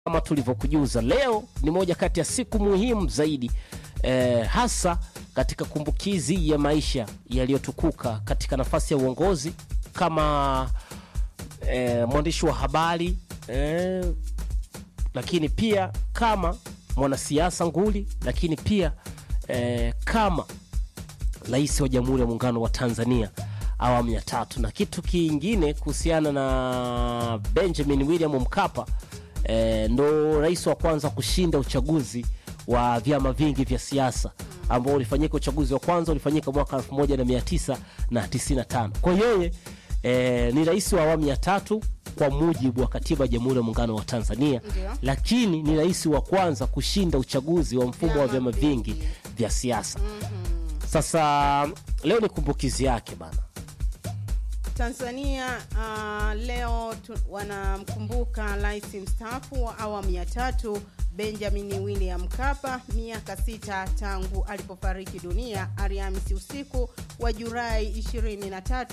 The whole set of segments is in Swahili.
kama tulivyokujuza leo ni moja kati ya siku muhimu zaidi eh, hasa katika kumbukizi ya maisha yaliyotukuka katika nafasi ya uongozi kama eh, mwandishi wa habari eh, lakini pia kama mwanasiasa nguli, lakini pia eh, kama rais wa Jamhuri ya Muungano wa Tanzania awamu ya tatu. Na kitu kingine kuhusiana na Benjamin William Mkapa eh, ndo rais wa kwanza kushinda uchaguzi wa vyama vingi vya siasa ambao ulifanyika. Uchaguzi wa kwanza ulifanyika mwaka 1995 kwa yeye eh, ni rais wa awamu ya tatu kwa mujibu wa katiba ya Jamhuri ya Muungano wa Tanzania, Ndio. lakini ni rais wa kwanza kushinda uchaguzi wa mfumo wa vyama Vyama vingi vingi. vya siasa. Sasa leo ni kumbukizi yake bana. Tanzania uh, leo tu, wanamkumbuka rais mstaafu wa awamu ya tatu Benjamin William Mkapa, miaka sita tangu alipofariki dunia Alhamisi usiku wa Julai 23,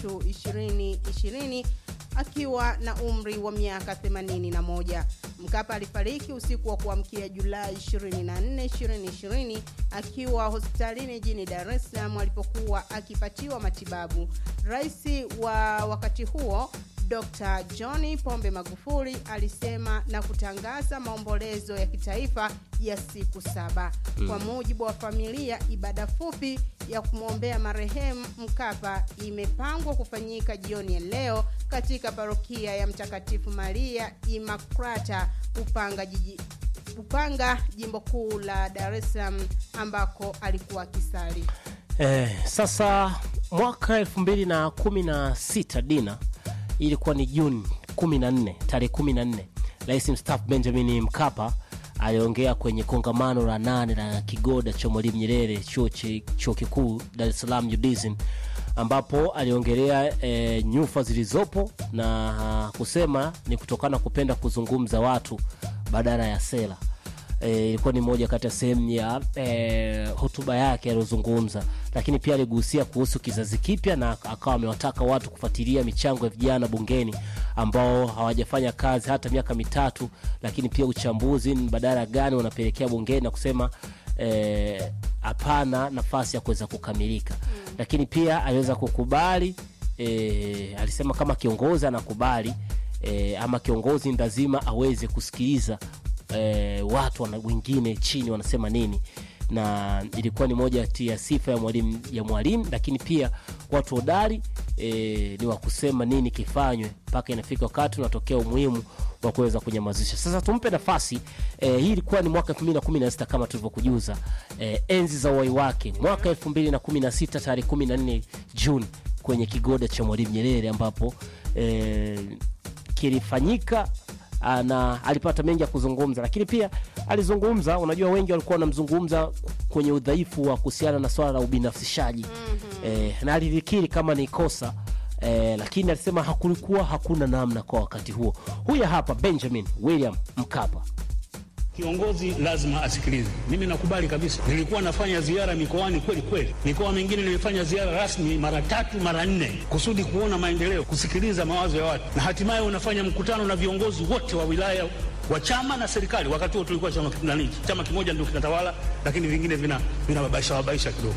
2020 akiwa na umri wa miaka 81. Mkapa alifariki usiku wa kuamkia Julai 24, 2020 akiwa hospitalini jijini Dar es Salaam alipokuwa akipatiwa matibabu. Rais wa wakati huo Dr. John Pombe Magufuli alisema na kutangaza maombolezo ya kitaifa ya siku saba. Kwa mujibu wa familia, ibada fupi ya kumwombea marehemu Mkapa imepangwa kufanyika jioni ya leo katika parokia ya Mtakatifu Maria Imakrata Upanga jiji Upanga, jimbo kuu la Dar es Salaam ambako alikuwa akisali. Eh, sasa mwaka 2016 Dina, ilikuwa ni Juni 14 tarehe 14, rais mstaafu Benjamin Mkapa aliongea kwenye kongamano la nane la kigoda cha Mwalimu Nyerere chuo chi- chuo kikuu Dar es Salaam UDSM, ambapo aliongelea eh, nyufa zilizopo na ah, kusema ni kutokana kupenda kuzungumza watu badala ya sera eh, ilikuwa ni moja kati ya sehemu ya eh, hotuba yake aliyozungumza, lakini pia aligusia kuhusu kizazi kipya na akawa amewataka watu kufuatilia michango ya vijana bungeni ambao hawajafanya kazi hata miaka mitatu, lakini pia uchambuzi ni badala gani wanapelekea bungeni na kusema eh, hapana nafasi ya kuweza kukamilika lakini pia aliweza kukubali e, alisema kama kiongozi anakubali e, ama kiongozi ni lazima aweze kusikiliza e, watu wana, wengine chini wanasema nini na ilikuwa ni moja kati ya sifa ya mwalimu ya mwalimu lakini pia watu hodari e, ni wa kusema nini kifanywe mpaka inafika wakati unatokea umuhimu wa kuweza kunyamazisha sasa tumpe nafasi e, hii ilikuwa ni mwaka 2016 kama tulivyokujuza e, enzi za uhai wake mwaka 2016 tarehe 14 juni kwenye kigoda cha mwalimu nyerere ambapo e, kilifanyika ah, na alipata mengi ya kuzungumza lakini pia alizungumza unajua wengi walikuwa wanamzungumza kwenye udhaifu wa kuhusiana na swala la ubinafsishaji mm-hmm. eh, na alilikiri kama ni kosa eh, lakini alisema hakulikuwa hakuna namna kwa wakati huo huyu hapa benjamin william mkapa Kiongozi lazima asikilize. Mimi nakubali kabisa, nilikuwa nafanya ziara mikoani kweli kweli, mikoa mingine nimefanya ziara rasmi mara tatu mara nne, kusudi kuona maendeleo, kusikiliza mawazo ya watu, na hatimaye unafanya mkutano na viongozi wote wa wilaya wa chama na serikali. Wakati huo tulikuwa chama nani, chama kimoja ndio kinatawala, lakini vingine vina vinababaisha babaisha kidogo.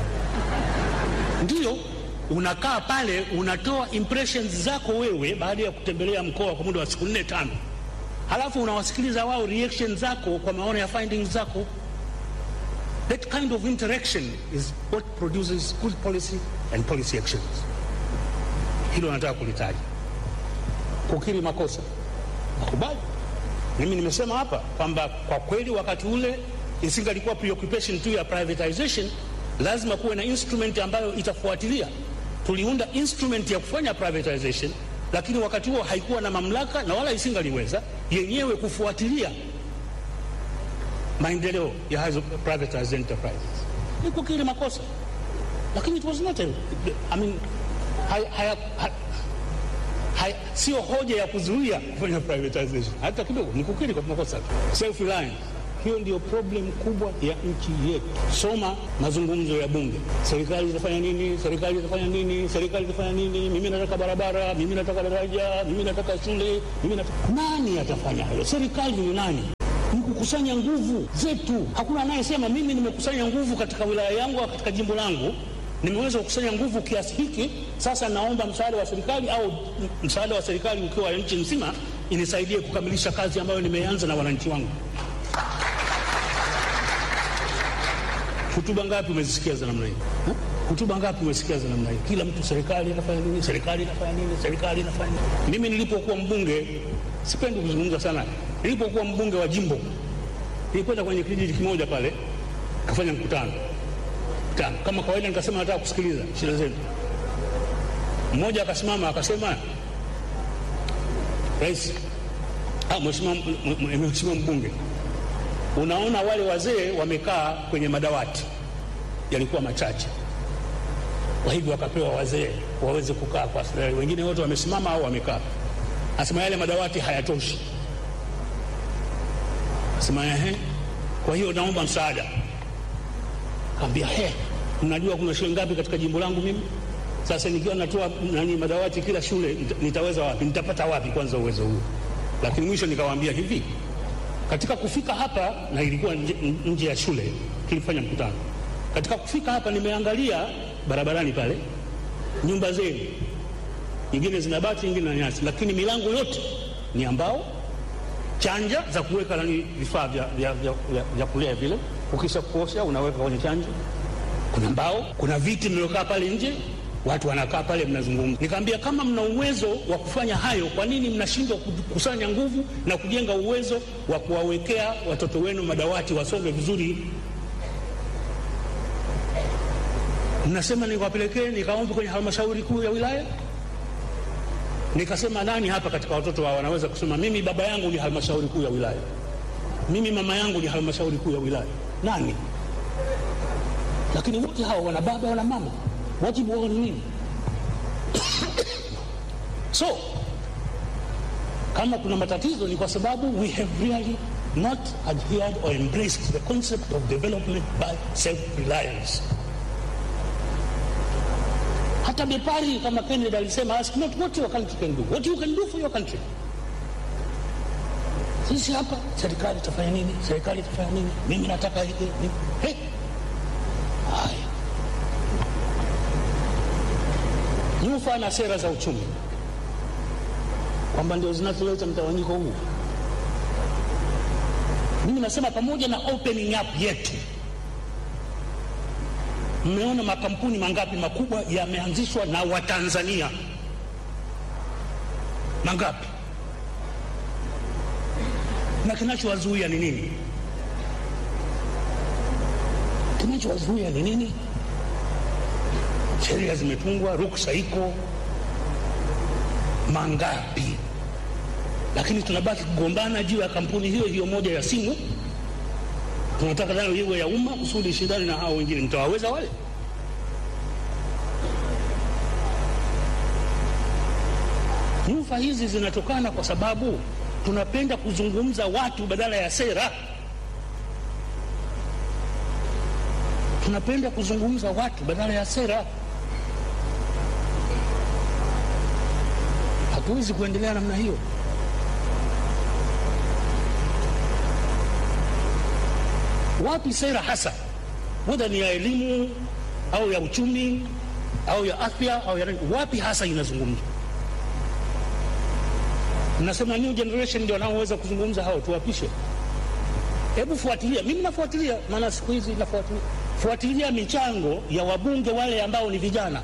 Ndiyo unakaa pale unatoa impressions zako wewe baada ya kutembelea mkoa kwa muda wa siku nne tano halafu unawasikiliza wao reaction zako kwa maono ya findings zako. That kind of interaction is what produces good policy and policy actions. Hilo nataka kulitaja. Kukiri makosa, nakubali. Mimi nimesema hapa kwamba kwa kweli wakati ule isingalikuwa preoccupation tu ya privatization, lazima kuwe na instrument ambayo itafuatilia. Tuliunda instrument ya kufanya privatization, lakini wakati huo haikuwa na mamlaka na wala isingaliweza yenyewe kufuatilia maendeleo ya hizo privatized enterprises. Ni kukiri makosa, lakini it was not a, I mean, haya, haya, haya, haya, sio hoja ya kuzuia kufanya privatization hata kidogo, ni kukiri kwa makosa tu. Self reliance Hiyo ndio problem kubwa ya nchi yetu. Soma mazungumzo ya Bunge, serikali itafanya nini, serikali itafanya nini, serikali itafanya nini, mimi nataka barabara, mimi nataka daraja, mimi nataka shule, mimi nataka... Nani atafanya hayo? Serikali ni nani? Ni kukusanya nguvu zetu. Hakuna anayesema mimi nimekusanya nguvu katika wilaya yangu au katika jimbo langu nimeweza kukusanya nguvu kiasi hiki, sasa naomba msaada wa serikali au msaada wa serikali ukiwa nchi nzima inisaidie kukamilisha kazi ambayo nimeanza na wananchi wangu. Hotuba ngapi umezisikia za namna hii? Hotuba ngapi umesikia za namna hii? Kila mtu serikali inafanya nini, serikali inafanya nini, serikali inafanya nini. Mimi nilipokuwa mbunge, sipendi kuzungumza sana, nilipokuwa mbunge wa jimbo nilikwenda kwenye kijiji kimoja pale, kafanya mkutano mkutano kama kawaida, nikasema nataka kusikiliza shida zenu. Mmoja akasimama akasema, rais ah, mheshimiwa mbunge, unaona wale wazee wamekaa kwenye madawati yalikuwa machache, kwa hivyo wakapewa wazee waweze kukaa kwa starehe, wengine wote wamesimama au wamekaa. Asema yale madawati hayatoshi. Asema ehe, kwa hiyo naomba msaada. Kaambia he, mnajua kuna shule ngapi katika jimbo langu mimi? Sasa nikiwa natoa nani madawati kila shule, nitaweza wapi? Nitapata wapi kwanza uwezo huo? Lakini mwisho nikawaambia hivi, katika kufika hapa, na ilikuwa nje, nje ya shule tulifanya mkutano. Katika kufika hapa, nimeangalia barabarani pale, nyumba zenu nyingine zina bati, nyingine na nyasi, lakini milango yote ni ambao chanja za kuweka nani vifaa vya, vya, vya, vya, vya kulea vile ukisha kuosha unaweka kwenye chanja. Kuna mbao, kuna viti mliokaa pale nje, watu wanakaa pale, mnazungumza. Nikamwambia kama mna uwezo wa kufanya hayo, kwa nini mnashindwa kukusanya nguvu na kujenga uwezo wa kuwawekea watoto wenu madawati wasome vizuri? Mnasema nikawapelekee, nikaomba kwenye halmashauri kuu ya wilaya nikasema nani hapa katika watoto wao wanaweza kusema mimi baba yangu ni halmashauri kuu ya wilaya, mimi mama yangu ni halmashauri kuu ya wilaya? Nani? Lakini wote hawa wana baba wana mama, wajibu wao ni nini? So kama kuna matatizo ni kwa sababu we have really not adhered or embraced the concept of development by self-reliance. Hata Bepari kama Kennedy alisema ask not what your country can do, what you can do for your country. Sisi hapa serikali itafanya nini? Serikali itafanya nini? Mimi nataka hiki. Hey. Haya, nyufa na sera za uchumi kwamba ndio zinazoleta mtawanyiko huu. Mimi nasema pamoja na opening up yetu Mmeona makampuni mangapi makubwa yameanzishwa na Watanzania? Mangapi? Na kinachowazuia ni nini? Kinachowazuia ni nini? Sheria zimetungwa, ruksa iko mangapi? Lakini tunabaki kugombana juu ya kampuni hiyo hiyo moja ya simu tunataka nayo iwe ya umma kusudi shindani na hao wengine. Mtawaweza wale? Nyufa hizi zinatokana kwa sababu tunapenda kuzungumza watu badala ya sera. Tunapenda kuzungumza watu badala ya sera. Hatuwezi kuendelea namna hiyo. Wapi sera hasa, wedha ni ya elimu au ya uchumi au ya afya au ya wapi hasa inazungumzwa? Mnasema new generation ndio wanaoweza kuzungumza hao, tuwapishe. Hebu fuatilia, mimi nafuatilia, maana siku hizi nafuatilia, fuatilia michango ya wabunge wale ambao ni vijana,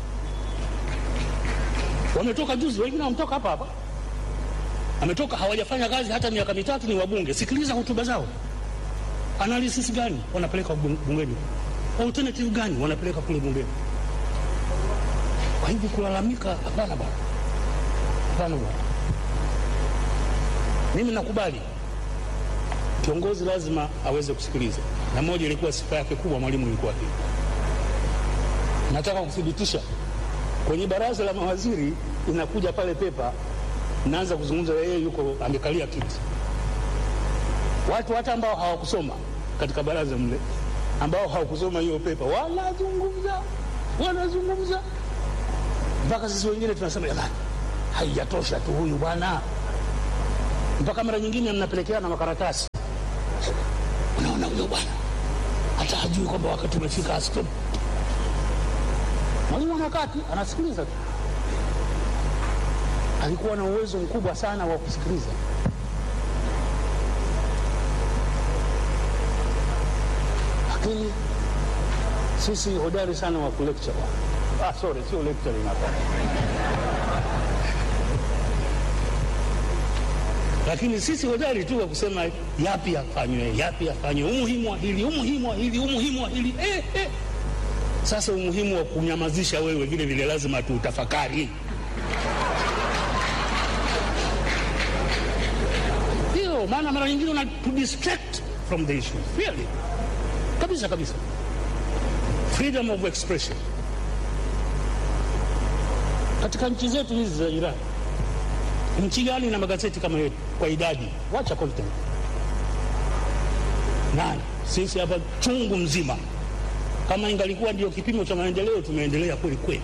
wametoka juzi, wengine wametoka hapa hapa, ametoka hawajafanya kazi hata miaka mitatu, ni wabunge. Sikiliza hotuba zao analysis gani wanapeleka bungeni? Alternative gani wanapeleka kule bungeni? Kwa hivyo kulalamika, hapana bwana, hapana bwana. Mimi nakubali kiongozi lazima aweze kusikiliza, na moja ilikuwa sifa yake kubwa, Mwalimu ilikuwa hii. Nataka kuthibitisha kwenye baraza la mawaziri, inakuja pale pepa, naanza kuzungumza, yeye yuko amekalia kiti watu hata ambao hawakusoma katika baraza mle, ambao hawakusoma hiyo pepa, wanazungumza wanazungumza mpaka sisi wengine tunasema jamani, haijatosha tu huyu bwana, mpaka mara nyingine mnapelekeana makaratasi. Unaona huyo bwana hata hajui kwamba wakati umefika asitope. Mwalimu anakaa tu anasikiliza tu. Alikuwa na uwezo mkubwa sana wa kusikiliza. Lakini sisi hodari sana wa kulecture. Ah, sorry, sio lecturing hapa. Lakini sisi hodari tu wa kusema yapi yafanywe, yapi yafanywe, umuhimu wa hili, umuhimu wa hili, umuhimu wa hili. Eh, eh. Sasa umuhimu wa kunyamazisha wewe vile vile lazima tuutafakari. Ndio maana mara nyingine una to distract from the issue. Really. Kabisa kabisa. Freedom of expression. Katika nchi zetu hizi za jirani, nchi gani na magazeti kama yetu kwa idadi? Wacha content. Nani? Sisi hapa chungu mzima. Kama ingalikuwa ndio kipimo cha maendeleo, tumeendelea kweli kweli.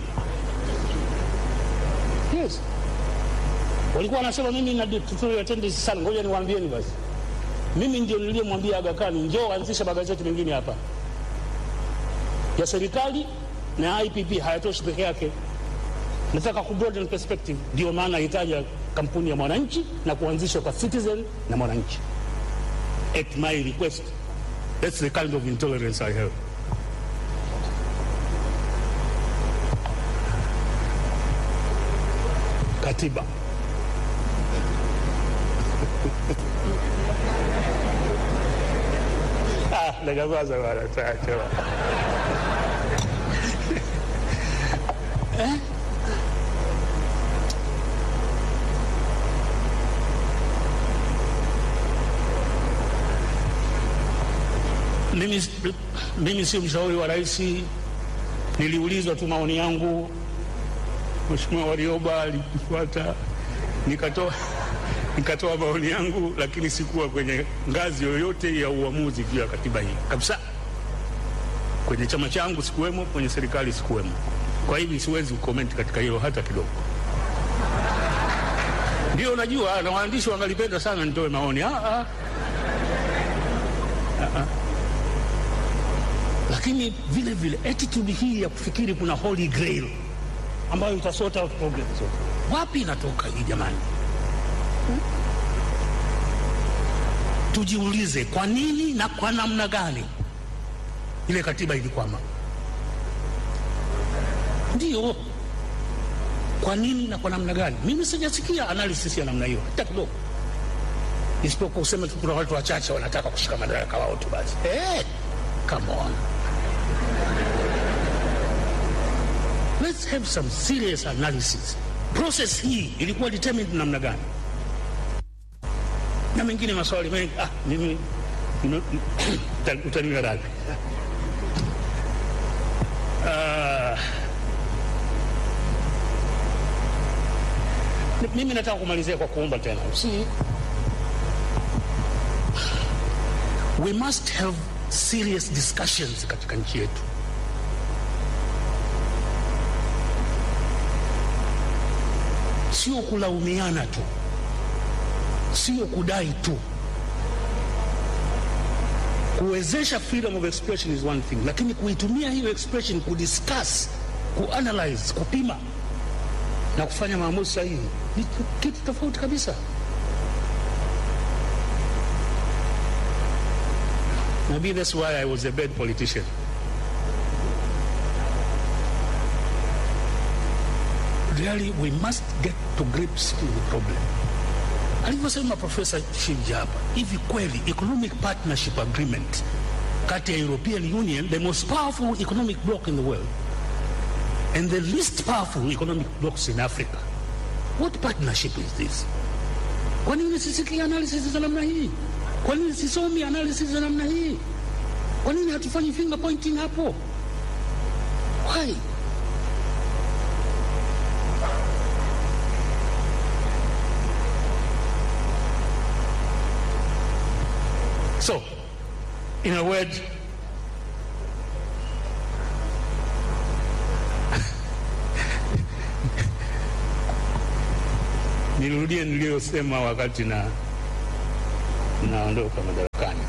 Yes. Walikuwa wanasema mimi na tutorial attendance sana. Ngoja niwaambieni basi, mimi ndio niliyemwambia Aga Khan njoo anzisha magazeti mengine hapa ya serikali na IPP, hayatoshi peke yake. Nataka ku broaden perspective, ndio maana nahitaji kampuni ya Mwananchi na kuanzishwa kwa Citizen na Mwananchi at my request. That's the kind of intolerance I have. Katiba ah, nagabaza bana taacha eh? Mimi, mimi sio mshauri wa rais. Niliulizwa tu maoni yangu, Mheshimiwa Warioba alikufuata, nikatoa nikatoa maoni yangu, lakini sikuwa kwenye ngazi yoyote ya uamuzi juu ya katiba hii kabisa. Kwenye chama changu sikuwemo, kwenye serikali sikuwemo. Kwa hivi siwezi kukomenti katika hilo hata kidogo. Ndio najua na waandishi wangalipenda sana nitoe maoni ah, ah. Ah, ah. Lakini vile vile attitude hii ya kufikiri kuna holy grail ambayo itasota out problems zote, wapi inatoka hii jamani? Hmm? Tujiulize kwa nini na kwa namna gani ile katiba ilikwama. Ndio, kwa nini na kwa namna gani? Mimi sijasikia analysis ya namna hiyo hata kidogo, isipokuwa kusema tu kuna watu wachache wanataka kushika madaraka wao tu basi. Hey, come on. Let's have some serious analysis. Process hii ilikuwa determined namna gani? Na mengine maswali mengi ah, mimi utaniwa radhi. Uh, mimi nataka kumalizia kwa kuomba tena, see, we must have serious discussions katika nchi yetu. Sio kulaumiana tu, sio kudai tu. Kuwezesha freedom of expression is one thing, lakini kuitumia hiyo expression kudiscuss, kuanalyze, kupima na kufanya maamuzi sahihi ni kitu tofauti kabisa. Maybe that's why I was a bad politician. Really, we must get to grips with the problem. Alivyosema Profesa Shivji hapa, hivi kweli economic partnership agreement kati ya European Union, the most powerful economic bloc in the world, and the least powerful economic blocs in Africa, what partnership is this? Kwa nini sisikia analysis za namna hii? Kwa nini sisomi analysis za namna hii? Kwa nini hatufanyi finger pointing hapo? Why? So, in a word, nirudie niliyosema wakati na naondoka madarakani.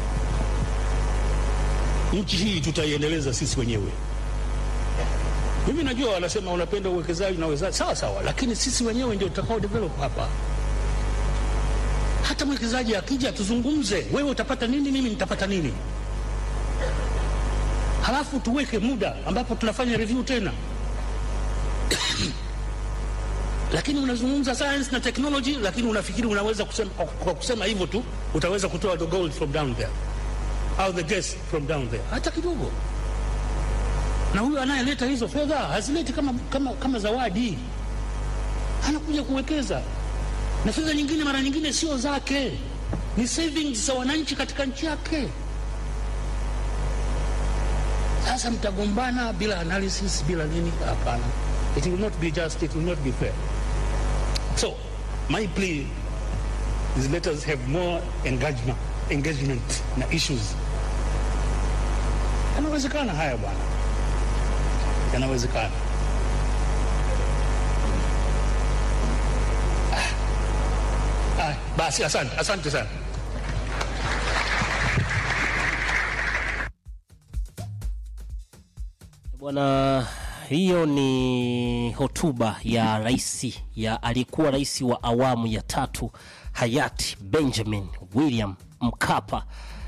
Nchi hii tutaiendeleza sisi wenyewe. Mimi najua wanasema unapenda uwekezaji na uwekezaji, sawa sawa, lakini sisi wenyewe ndio tutakao develop hapa. Hata mwekezaji akija, tuzungumze, wewe utapata nini, mimi nitapata nini, halafu tuweke muda ambapo tunafanya review tena lakini unazungumza science na technology, lakini unafikiri unaweza kusema, kwa kusema hivyo tu utaweza kutoa the gold from down there au the gas from down there? Hata kidogo. Na huyu anayeleta hizo fedha hazileti kama, kama, kama zawadi, anakuja kuwekeza na fedha nyingine, mara nyingine sio zake, ni savings za wananchi katika nchi yake. Sasa mtagombana bila analysis, bila nini? Hapana, it will not be just, it will not be fair. So, my plea is let us have more engagement, engagement na issues. Yanawezekana haya bwana, yanawezekana. Ah, ah, basi asante, asante sana. Bwana, hiyo ni hotuba ya rais ya aliyekuwa rais wa awamu ya tatu hayati Benjamin William Mkapa.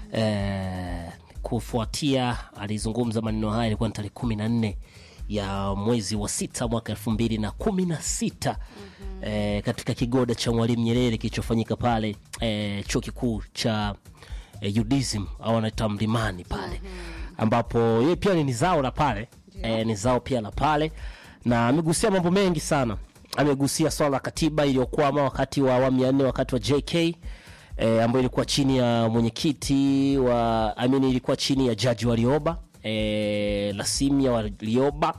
Eh, kufuatia alizungumza maneno haya, ilikuwa ni tarehe kumi na nne ya mwezi wa sita mwaka elfu mbili na kumi na sita eh, katika kigoda cha Mwalimu Nyerere kilichofanyika pale eh, chuo kikuu cha eh, UDSM au anaita Mlimani pale ambapo yeye pia ni zao la pale eh, ni zao pia la pale na amegusia mambo mengi sana. Amegusia swala la katiba iliyokwama wakati wa awamu ya nne, wakati wa JK eh, ambayo ilikuwa chini ya mwenyekiti wa I mean, ilikuwa chini ya jaji Warioba eh, Lasimia Warioba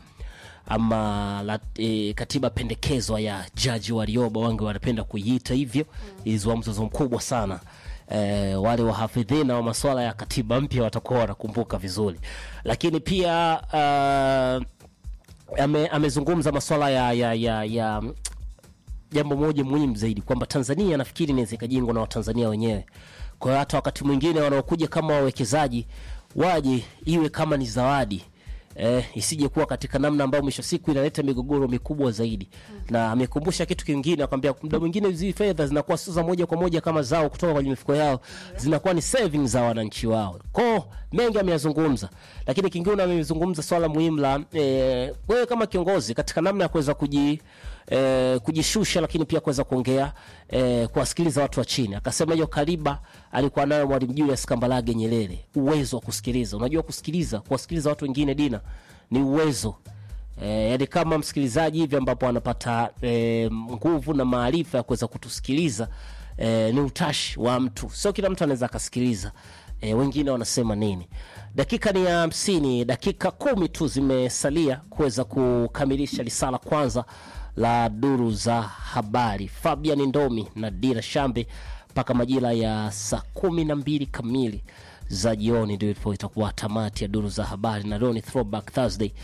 ama la, e, katiba pendekezwa ya jaji Warioba, wange wanapenda kuiita hivyo. Ilizua mzozo mkubwa sana e, wale wahafidhina wa masuala ya katiba mpya watakuwa wanakumbuka vizuri, lakini pia uh, ame, amezungumza masuala ya, ya, ya, ya jambo moja muhimu zaidi kwamba Tanzania nafikiri inaweza ikajengwa na Watanzania wenyewe. Kwa hiyo hata wakati mwingine wanaokuja kama wawekezaji waje iwe kama ni zawadi eh, isije kuwa katika namna ambayo mwisho siku inaleta migogoro mikubwa zaidi. Na amekumbusha kitu kingine, akwambia muda mwingine hizi fedha zinakuwa sio za moja kwa moja kama zao kutoka kwenye mifuko yao, zinakuwa ni savings za wananchi wao. Kwa mengi ameyazungumza, lakini kingine amezungumza swala muhimu la eh, wewe kama kiongozi katika namna ya kuweza kuji eh, kujishusha lakini pia kuweza kuongea eh, kuwasikiliza watu wa chini. Akasema hiyo kariba alikuwa nayo Mwalimu Julius Kambarage Nyerere, uwezo wa kusikiliza. Unajua kusikiliza, kuwasikiliza watu wengine dina ni uwezo eh, yani kama msikilizaji hivi ambapo anapata eh, nguvu na maarifa ya kuweza kutusikiliza eh, ni utashi wa mtu, sio kila mtu anaweza akasikiliza. E, wengine wanasema nini? Dakika ni ya hamsini, dakika kumi tu zimesalia kuweza kukamilisha risala kwanza la duru za habari. Fabian Ndomi na Dira Shambe mpaka majira ya saa kumi na mbili kamili za jioni ndio ilipo itakuwa tamati ya duru za habari, na leo ni throwback Thursday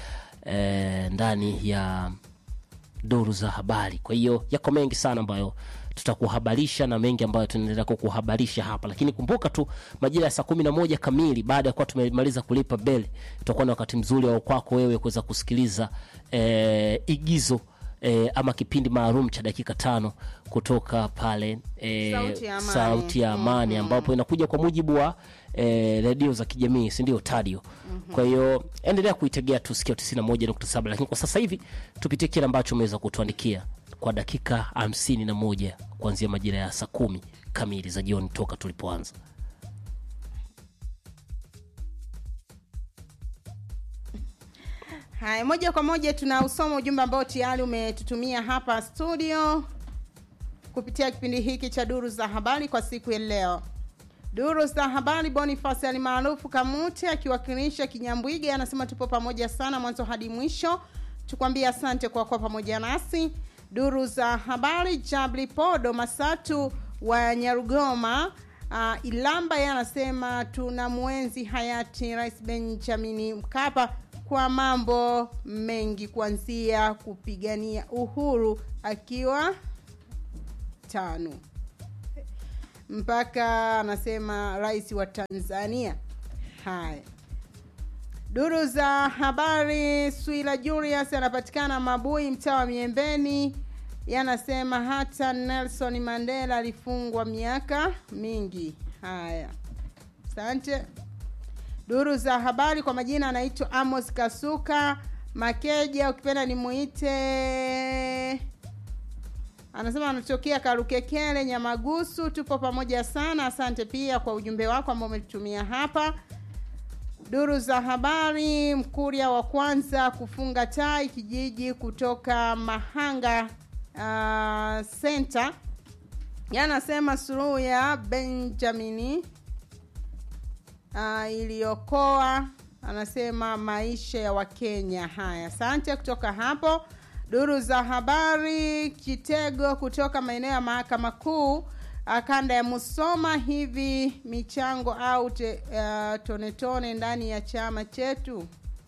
e, ndani ya duru za habari. Kwa hiyo yako mengi sana ambayo tutakuhabarisha na mengi ambayo tunaendelea kukuhabarisha hapa, lakini kumbuka tu majira ya saa kumi na moja kamili baada ya kuwa tumemaliza kulipa beli, tutakuwa na wakati mzuri wa kwako wewe kuweza kusikiliza eh, igizo eh, ama kipindi maalum cha dakika tano kutoka pale eh, Sauti ya Amani. Sauti ya Amani ambapo inakuja kwa mujibu wa eh, redio za kijamii si ndio tadio kwa hiyo endelea kuitegea tu sikio 91.7 lakini kwa sasa hivi tupitie kile ambacho umeweza kutuandikia kwa dakika hamsini na moja kuanzia majira ya saa kumi kamili za jioni toka tulipoanza Haya, moja kwa moja tunausoma ujumbe ambao tayari umetutumia hapa studio kupitia kipindi hiki cha duru za habari kwa siku ya leo. Duru za habari, Boniface alimaarufu Kamute akiwakilisha Kinyambwige anasema tupo pamoja sana mwanzo hadi mwisho, tukwambie asante kwa kuwa pamoja nasi. Duru za habari, Jabli Podo Masatu wa Nyarugoma uh, ilamba yeye anasema tuna mwenzi hayati rais benjamin mkapa kwa mambo mengi kuanzia kupigania uhuru akiwa tano mpaka anasema rais wa tanzania haya duru za habari swila julius anapatikana mabui mtaa wa miembeni yanasema hata nelson mandela alifungwa miaka mingi haya asante duru za habari kwa majina anaitwa amos kasuka makeja ukipenda nimuite anasema anatokea karukekele nyamagusu tupo pamoja sana asante pia kwa ujumbe wako ambao umetutumia hapa duru za habari mkuria wa kwanza kufunga tai kijiji kutoka mahanga uh, center yanasema suluhu ya benjamini uh, iliyokoa anasema maisha ya wakenya haya asante kutoka hapo duru za habari kitego kutoka maeneo ya mahakama kuu uh, kanda ya musoma hivi michango au te, uh, tonetone ndani ya chama chetu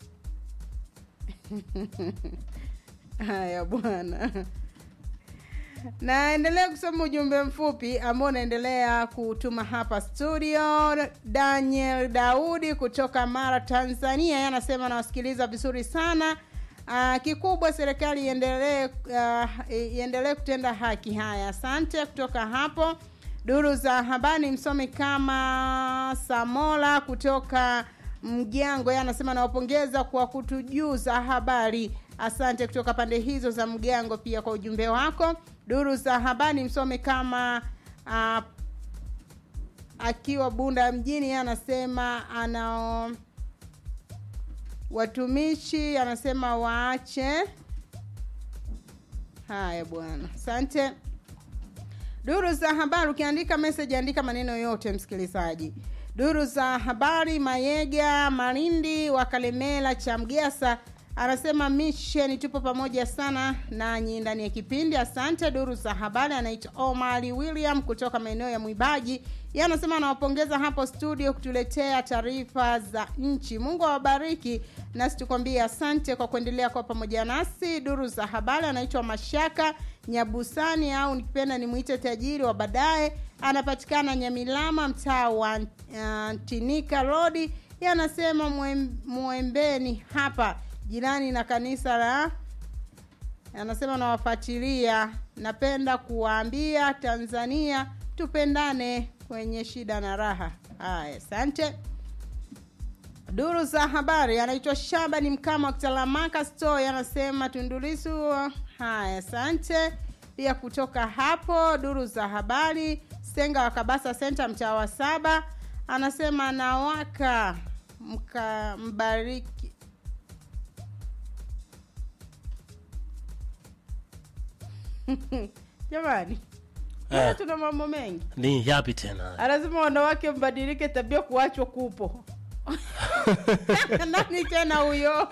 haya bwana naendelea kusoma ujumbe mfupi ambao unaendelea kutuma hapa studio daniel daudi kutoka mara tanzania yeye anasema nawasikiliza vizuri sana uh, kikubwa serikali iendelee uh, iendelee kutenda haki haya asante kutoka hapo duru za habari msomi kama samola kutoka mjango yeye anasema nawapongeza kwa kutujuza habari asante kutoka pande hizo za mgango pia kwa ujumbe wako duru za habari msome kama uh, akiwa bunda mjini yeye anasema ana watumishi anasema waache haya bwana asante duru za habari ukiandika message andika maneno yote msikilizaji duru za habari mayega marindi wa kalemela cha mgesa anasema mission tupo pamoja sana nanyi ndani ya kipindi asante duru za habari anaitwa omari william kutoka maeneo ya mwibaji ye anasema anawapongeza hapo studio kutuletea taarifa za nchi mungu awabariki nasi tukwambie asante kwa kuendelea kwa pamoja nasi duru za habari anaitwa mashaka nyabusani au nikipenda nimwite tajiri wa baadaye anapatikana nyamilama mtaa wa uh, tinika rodi ye anasema mwembeni hapa jirani na kanisa la anasema nawafuatilia napenda kuwaambia tanzania tupendane kwenye shida na raha haya asante duru za habari anaitwa shabani mkama wa kitalamaka store anasema tundulisu haya asante pia kutoka hapo duru za habari senga wa kabasa center mtaa wa saba anasema nawaka mka mbariki jamani Eh. tuna mambo mengi ni yapi tena anasema wanawake mbadilike tabia kuachwa kupo nani tena huyo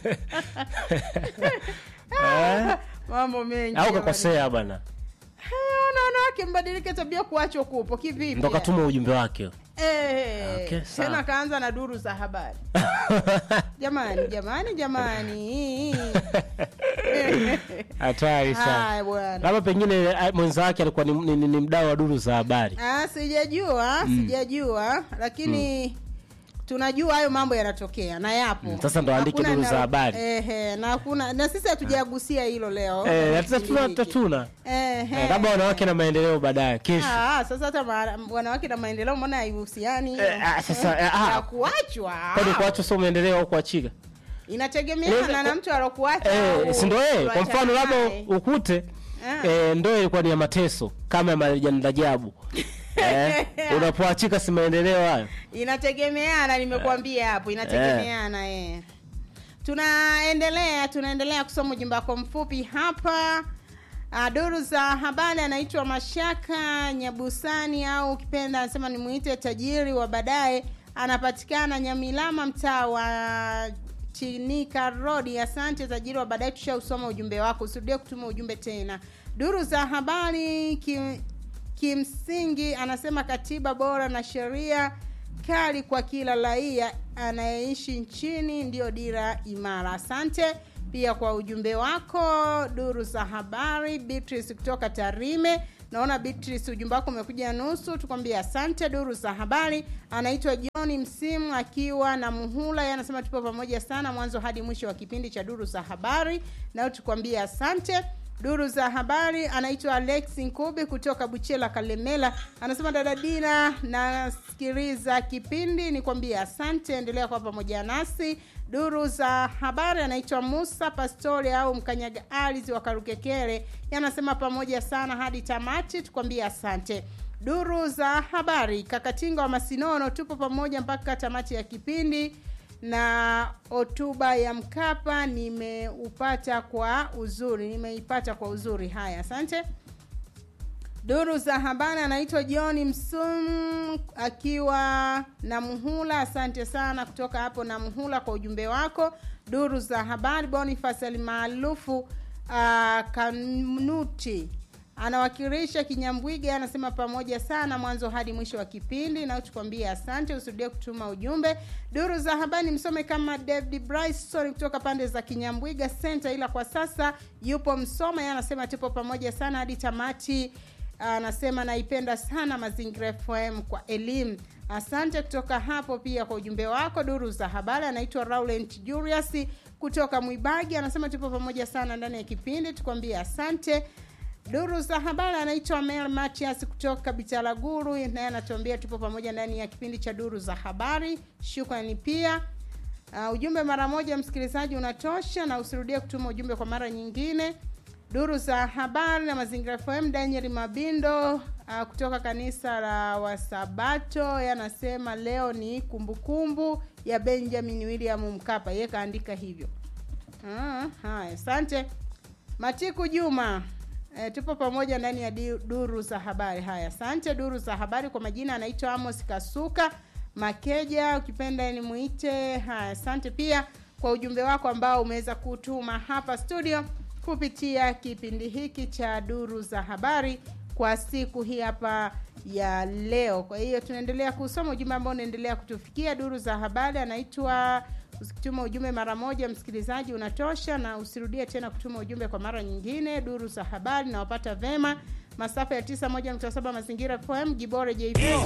Eh? mambo mengi au jamani. kakosea bwana Eh, ona wanawake mbadilike tabia kuachwa kupo kivipi ndo katuma ujumbe wake Eh, Okay, sawa. tena kaanza na duru za habari jamani jamani jamani hatari sana haya bwana labda pengine eh, mwenza wake alikuwa ni, ni, ni, ni mdau wa duru za habari Ah, sijajua sijajua lakini tunajua hayo mambo yanatokea na yapo Mm, sasa ndo andike Hakuna duru za na- habari. ehe, na hakuna na sisi hatujagusia hilo leo Eh, kipindi tatuna hiki. tatuna Ehe. Eh, labda wanawake na maendeleo baadaye kesho Ah, sasa hata ma- wanawake na maendeleo mbona haihusiani Eh, ah, sasa, eh, ah. ya kuachwa kwani kuachwa sio maendeleo au kuachika inategemeana Inaweza- na mtu alokuacha eh, au si ndo eh, kwa kuachana mfano labda naye. ukute Ah. eh, ndoa ilikuwa ni ya mateso kama ya Marijani Rajabu eh, unapoachika si maendeleo hayo inategemeana nimekuambia hapo inategemeana eh. tunaendelea tunaendelea kusoma ujumbe wako mfupi hapa Uh, duru za habari anaitwa mashaka nyabusani au ukipenda anasema nimuite tajiri wa baadaye anapatikana nyamilama mtaa wa chinika rodi asante tajiri wa baadaye tushausoma ujumbe wako usirudie kutuma ujumbe tena duru za habari ki, kimsingi anasema katiba bora na sheria kali kwa kila raia anayeishi nchini ndiyo dira imara asante pia kwa ujumbe wako duru za habari beatrice kutoka tarime naona beatrice ujumbe wako umekuja nusu tukwambia asante duru za habari anaitwa john msimu akiwa na muhula yeye anasema tupo pamoja sana mwanzo hadi mwisho wa kipindi cha duru za habari nao tukwambia asante duru za habari anaitwa alex nkubi kutoka buchela kalemela anasema dada dina nasikiliza kipindi nikwambie asante endelea kwa pamoja nasi duru za habari anaitwa musa pastori au mkanyaga alizi wa karukekere yanasema pamoja sana hadi tamati tukwambie asante duru za habari kakatinga wa masinono tupo pamoja mpaka tamati ya kipindi na hotuba ya mkapa nimeupata kwa uzuri nimeipata kwa uzuri haya asante duru za habari anaitwa john msum akiwa na muhula asante sana kutoka hapo na muhula kwa ujumbe wako duru za habari bonifas almaarufu uh, kanuti anawakilisha kinyambwiga anasema pamoja sana mwanzo hadi mwisho wa kipindi nao tukwambie asante usirudie kutuma ujumbe duru za habari msome kama david bryson kutoka pande za kinyambwiga center ila kwa sasa yupo msoma yeye anasema tupo pamoja sana hadi tamati anasema naipenda sana mazingira fm kwa elimu asante kutoka hapo pia kwa ujumbe wako duru za habari anaitwa raulent julius kutoka mwibagi anasema tupo pamoja sana ndani ya kipindi tukwambie asante duru za habari anaitwa mel matias kutoka bitaraguru naye anatuambia tupo pamoja ndani ya kipindi cha duru za habari shukrani pia uh, ujumbe mara moja msikilizaji unatosha na usirudie kutuma ujumbe kwa mara nyingine duru za habari na mazingira fm daniel mabindo uh, kutoka kanisa la wasabato yanasema leo ni kumbukumbu kumbu ya benjamin william mkapa ye kaandika hivyo ah, haya asante matiku juma E, tupo pamoja ndani ya di, duru za habari haya asante duru za habari kwa majina anaitwa amos kasuka makeja ukipenda nimuite haya asante pia kwa ujumbe wako ambao umeweza kutuma hapa studio kupitia kipindi hiki cha duru za habari kwa siku hii hapa ya leo kwa hiyo tunaendelea kusoma ujumbe ambao unaendelea kutufikia duru za habari anaitwa usikituma ujumbe mara moja msikilizaji unatosha na usirudie tena kutuma ujumbe kwa mara nyingine duru za habari nawapata vema masafa ya 91.7 mazingira fm gibore jp